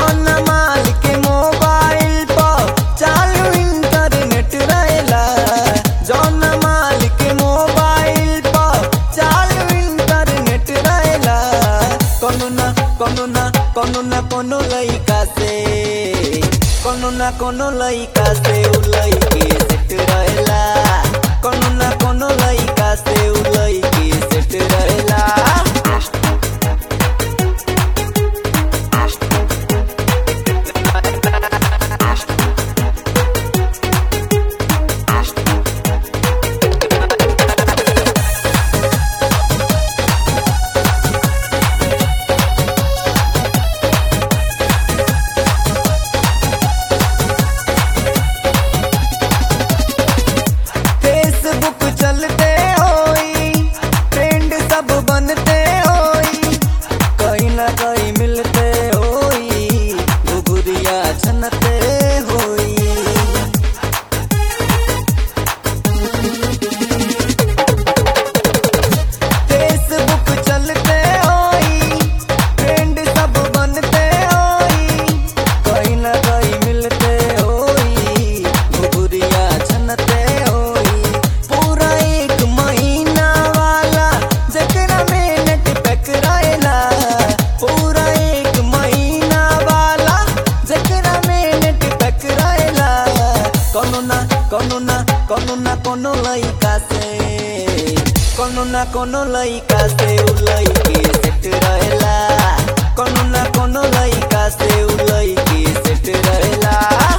जौन माल के मोबाइल पर चालू इंटरनेट रहेला जौन माल के मोबाइल पर चालू इंटरनेट रहेला कोनो ना कोनो ना कोनो ना कोनो लइका से कोनो ना कोनो लइका से उ लइके सेट रहेला कोनो ना कोनो लइका से उ लइके सेट रहेला फेसबुक चलते होई ट्रेंड सब बनते होई कहीं ना कहीं मिलते होई घुघुरिया छनते होई फेसबुक चलते होई ट्रेंड सब बनते होई कहीं ना कहीं मिलते होई घुघुरिया छनते होई पूरा एक महीना वाला जकरा में नेट पैक रहेला पूरा एक महीना वाला जकरा में नेट पैक रहेला कोनो ना कोनो ना कोनो ना कोनो लइका से कोनो ना कोनो लइका से उ लइके सेट रहेला कोनो ना कोनो लइका से उ लइके सेट रहेला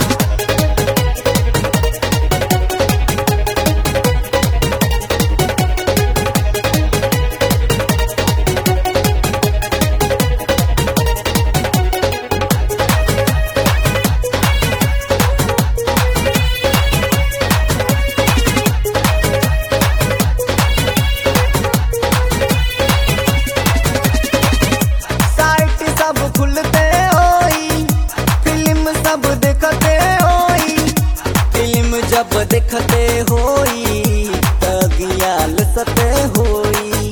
साइट सब खुलते होई फिल्म सब देखते होई फिल्म जब देखते होई तगियाल सते होई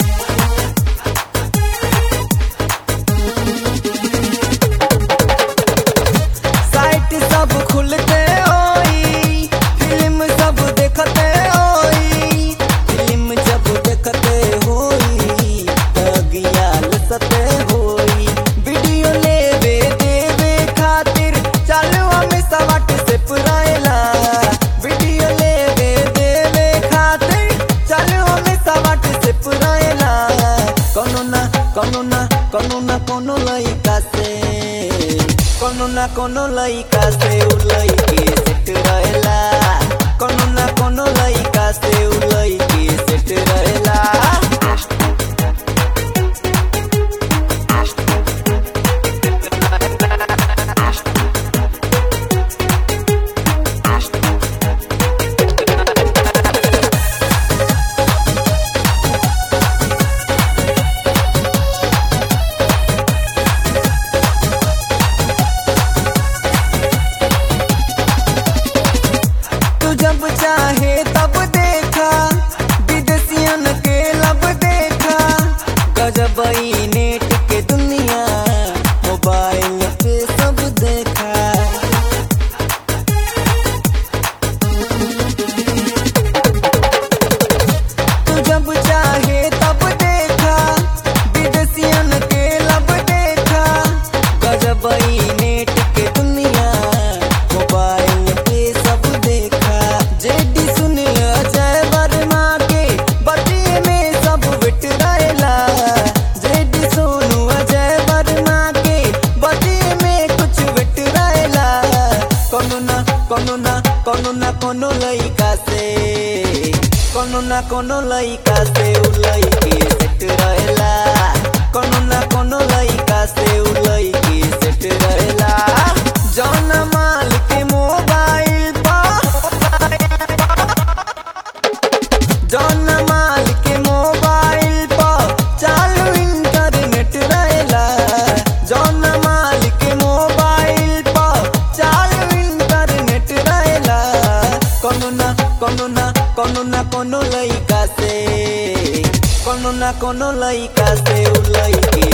साइट सब खुलते होई फिल्म सब देखते होई फिल्म जब देखते होई तगियाल सते होई वीडियो लेवे देवे खातिर चालू हमें सवाट से पुराएला वीडियो लेवे देवे खातिर चालू हमें सवाट से पुराएला कोनो ना कोनो ना कोनो ना कोनो लइका से कोनो ना कोनो लइका से उ लइके सेट रहेला कोनो ना कोनो लइका से उ लइके सेट रहेला तू जब चाहे तब देखा विदेशियन के लब देखा गजब ई नेट के दुनिया मोबाइल पे सब देखा तू जब चाहे तब देखा विदेशियन के लब देखा गजब ई नेट के दुनिया मोबाइल पे सब देखा जेडी सुन अजय वर्मा के बतिये में सब बिट रहेला जेडी सोनू अजय वर्मा के बतिये में कुछ बिट रहेला कोनो ना कोनो ना कोनो ना कोनो लइका से कोनो ना कोनो लइका से उ लइके सेट रहेला कोनो ना कोनो लइका से उ लइके सेट रहेला जौन माल के मोबाइल पर जौन माल के मोबाइल पर चालू इंटरनेट रहेला जौन माल के मोबाइल पर चालू इंटरनेट रहेला कोनो ना कोनो ना कोनो ना कोनो लइका से कोनो ना कोनो लइका से उ लइके